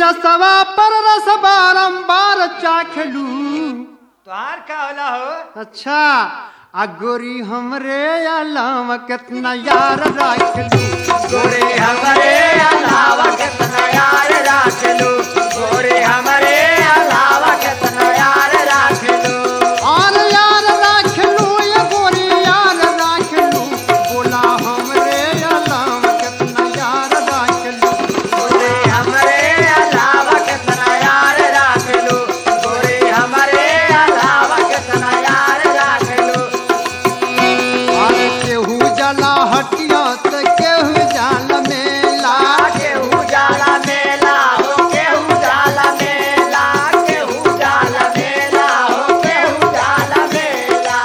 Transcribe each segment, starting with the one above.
रसवा पर रस बारंबार चाखलू तोहार का होला हो अच्छा आ गोरी हमरे अलावा कितना यार राखलू गोरे हमरे अलावा कितना यार राख लो गोरे हमरे अलावा कितना यार राख लो और यार राखलू ये गोरी यार राखलू बोला हमरे अलावा कितना यार राखलू गोरे हमरे अलावा कितना यार राख लो गोरे हमरे अलावा कितना यार राख लो और केहू जला हटिया तो केहू जाल मेला केहू जाला मेला हो केहू जाला मेला केहू जाला मेला हो केहू जाला मेला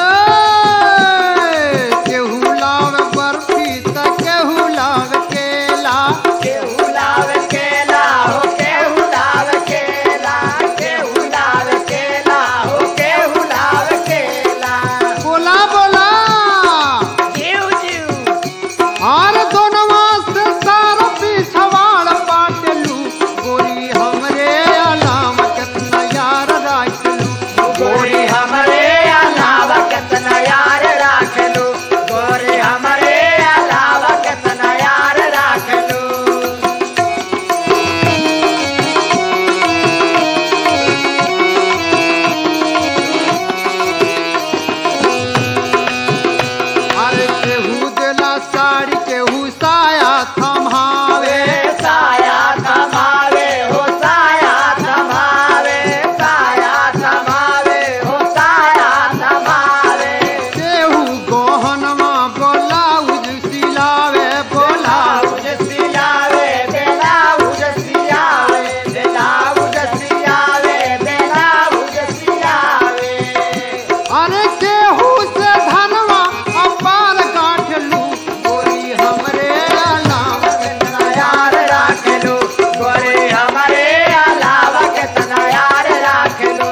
ए, केहू लाव बर्फी तो केहू लाव केला केहू लाव केला हो केहू लाव केला केहू लाव केला हो केहू लाव केला बोला बोला जीव जीव और दोनवा से सारा पिछवाड़ पाटलू गोरी हमरे अलाम कितना यार राखलू गोरी हमरे अलावा कितना यार राख लो गोरी हमरे अलावा कितना यार राख लो अरे केहू देला साड़ी केहू साया थमावे साया थमावे हो साया थमावे साया थमावे हो साया थमावे केहू गहनवा ब्लाउज सिलावे बोला ब्लाउज सियावे ब्लाउज सियावे ब्लाउज सियावे ब्लाउज सियावे अरे केहू से धनवा अपार गाठलू गोरी हमरे अलाम कितना यार राख लो गोरे हमारे अलावा कितना यार राख लो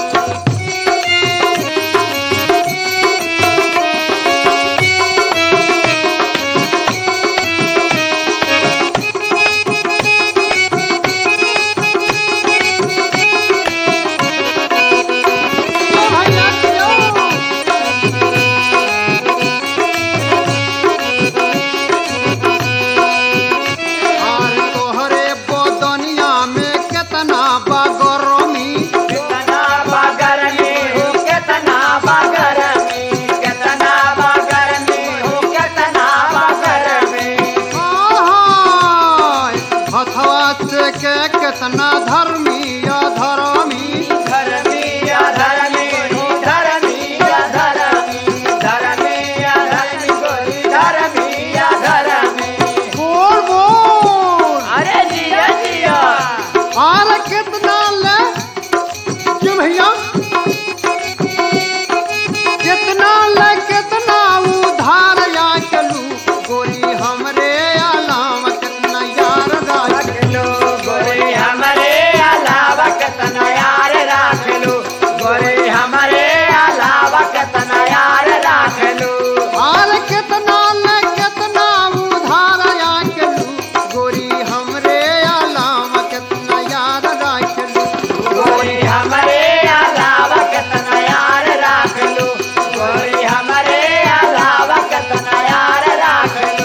और तोहरे बदनिया में कितना बगरमी कितना बगर में हो कितना बगर में कितना बगर में हो कितना बगर में आहाय, हथवा से के कितना धर्मी अधर्मी धर्मी अधर्मी हो धर्मी अधर्मी धर्मी अधर्मी गोरी धर्मी अधर्मी बोल बोल अरे जिया जिया और कितना ले क्यों भैया कितना ले कितना उधार या चलू गोरी हमरे अलाम कितना यार राख रख लो गोरे हमारे अलावा कितना यार राख लो गोरे हमारे अलावा कितना यार राख लो और कितना ले कितना उधार या चलू गोरी हमरे अलाम कितना यार राख लू गोरे हमारे अलावा कितना यार राख लो गोरे हमारे अलावा कितना यार राख लो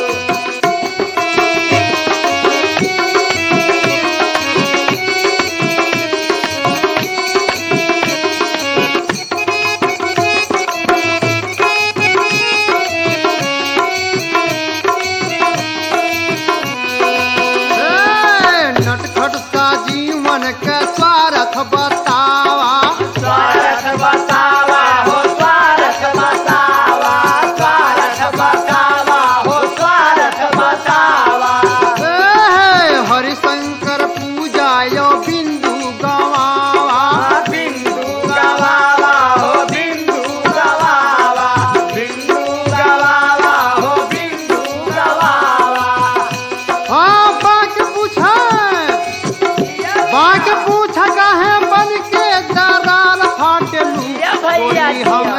ए, नटखट सा जीवन के स्वार्थ बतावा स्वार्थ बतावा हो स्वार्थ बतावा स्वार्थ बतावा हो स्वार्थ बतावा ए, हरिशंकर पूजा यो बिंदु गवावा बिंदु गवावा हो बिंदु गवावा बिंदु गवावा हो बिंदु गवावा हाँ बाक पूछे बाक पूछ कहे बन के दरार फाटलू या भैया गोरी हम